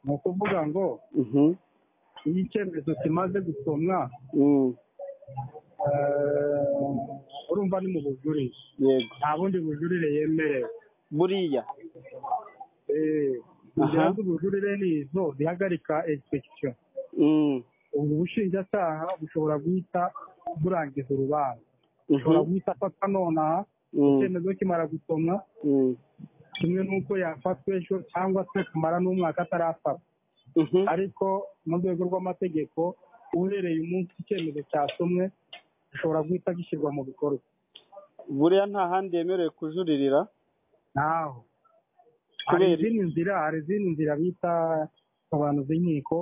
ni ukuvuga ngo Mhm. iyo icyemezo kimaze gusomwa Mm. eh, urumva ni mu bujurire yego nta bundi bujurire yemerewe buriya Eh, inzira z'ubujurire ni izo zihagarika egisipegisiyo Mm. ubu bushinjacyaha bushobora guhita burangiza urubanza Mhm. bushobora guhita afatwa nonaha Mm. icyemezo kimara gusomwa Mm. kimwe n'uko yafatwa ejo cyangwa se kumara n'umwaka atarafatwa Mhm. ariko mu rwego rw'amategeko uhereye umunsi icyemezo cyasomwe gishobora guhita gishyirwa mu bikorwa buriya nta handi yemerewe kujuririra naho hari Kubera- izindi nzira hari izindi nzira bita abantu b'inkiko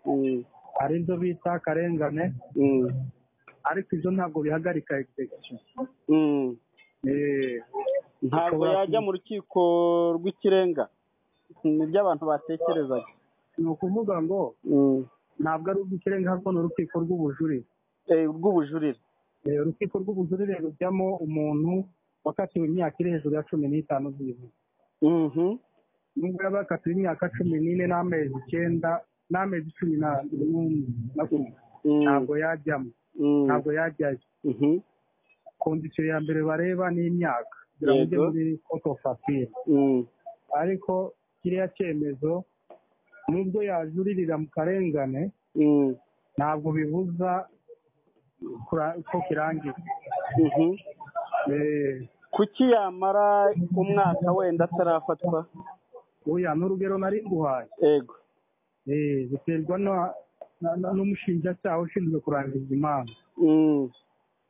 Mm. hari izo bita akarengane Mm. ariko ibyo ntabwo bihagarika egisipegisiyo Mm. ntabwo Ushobora yajya ku- mu rukiko rw'ikirenga ni byo abantu batekerezaga ni ukuvuga ngo ntabwo ari urw'ikirenga ahubwo ni urukiko rw'ubujurire Eh, rw'ubujurire Eh, urukiko rw'ubujurire rujyamo umuntu wakatiwe imyaka iri hejuru ya cumi n'itanu byibuze Mhm. nubwo yaba yakatiwe imyaka cumi n'ine n'amezi icyenda n'amezi cumi na- n'umwe na kumwe Mm. ntabwo yajyamo Mm. ntabwo yajyayo Mhm. kondisiyo ya mbere bareba ni imyaka kugira ngo ujye Yego. muri koto ofasire Mm. ariko kiriya cyemezo nubwo yajuririra mu karengane Mm. ntabwo bibuza kura- ko kirangira Mhm. Eh, kuki yamara umwaka wenda atarafatwa oya n'urugero nari nguhaye ego Eh, biterwa na- na- na- n'umushinjacyaha ushinzwe kurangiza imanza Mm.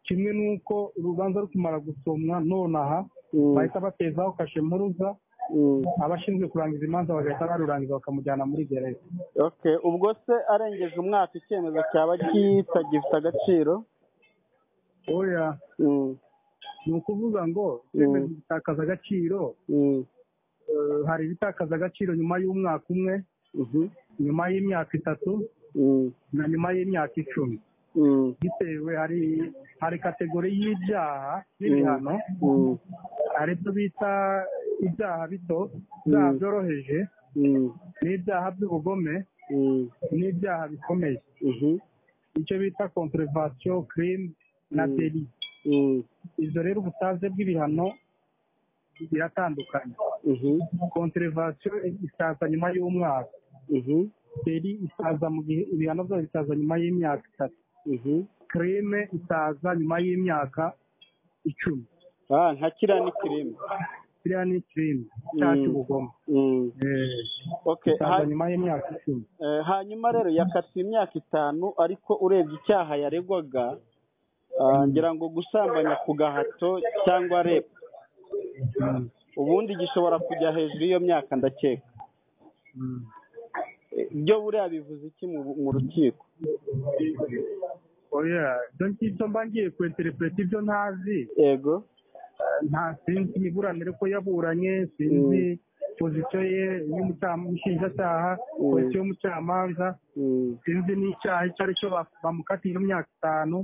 kimwe n'uko urubanza rukumara gusomwa nonaha Mm. bahita batezaho kashe mpuruza Mm. abashinzwe kurangiza imanza bagahita barurangiza bakamujyana muri gereza Okay, ubwo se arengeje umwaka icyemezo cyaba kitagifite agaciro oya Mm. ni ukuvuga ngo Mm. icyemezo gitakaza agaciro Mm. eh, hari ibitakaza agaciro nyuma y'umwaka umwe Mhm. nyuma y'imyaka itatu Mm. na nyuma y'imyaka icumi Mm. bitewe hari hari kategori y'ibyaha n'ibihano Mm. hari ibyo bita ibyaha bito ibyaha byoroheje Mm. n'ibyaha by'ubugome Mm. n'ibyaha bikomeye Mhm. icyo bita konterevasiyo kirimi na Mm. deli Mm. izo rero ubutaze bw'ibihano biratandukanye Mhm. konterevasiyo isaza nyuma y'umwaka Mhm. deli isaza mu gihe ibihano byayo bisaza nyuma y'imyaka itatu Mhm. kirime isaza nyuma y'imyaka icumi Ah, nka kiriya ni kirime. kiriya ni kirime cyaha Mm. cy'ubugome Mm. Eh, Okay, ha, isaza nyuma y'imyaka icumi eh, hanyuma rero yakatiwe imyaka itanu ariko urebye icyaha yaregwaga ah, ngira ngo gusambanya ku gahato cyangwa rep Mm. ubundi gishobora kujya hejuru y'iyo myaka ndakeka Mm. Eh, byo buriya bivuze iki mu- mu rukiko oya ibyo ngibyo mba ngiye kwenterepureta ibyo ntazi yego nta sinzi imiburanire ko yaburanye sinzi pozisiyo ye y'umushinjacyaha Mm. pozisiyo y'umucamanza Mm. sinzi n'icyaha icyo ari cyo ba- bamukatiye imyaka itanu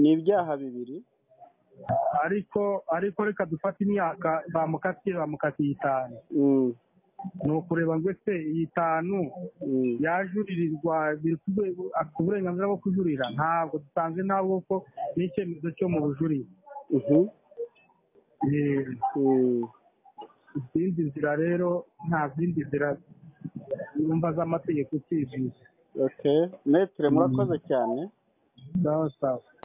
ni ibyaha bibiri ariko ariko reka dufate imyaka bamukatiye bamukatiye itanu Mm. ni ukureba ngo ese iyi itanu Mm. yajuririrwa biri ku rwego afite uburenganzira bwo kujurira ntabwo dusanze ntabwo ko n'icyemezo cyo mu bujurire Mhm. Eh, Mm. izindi nzira rero nta zindi nzira yumva z'amategeko ukibwira okay metere murakoze cyane sawa sawa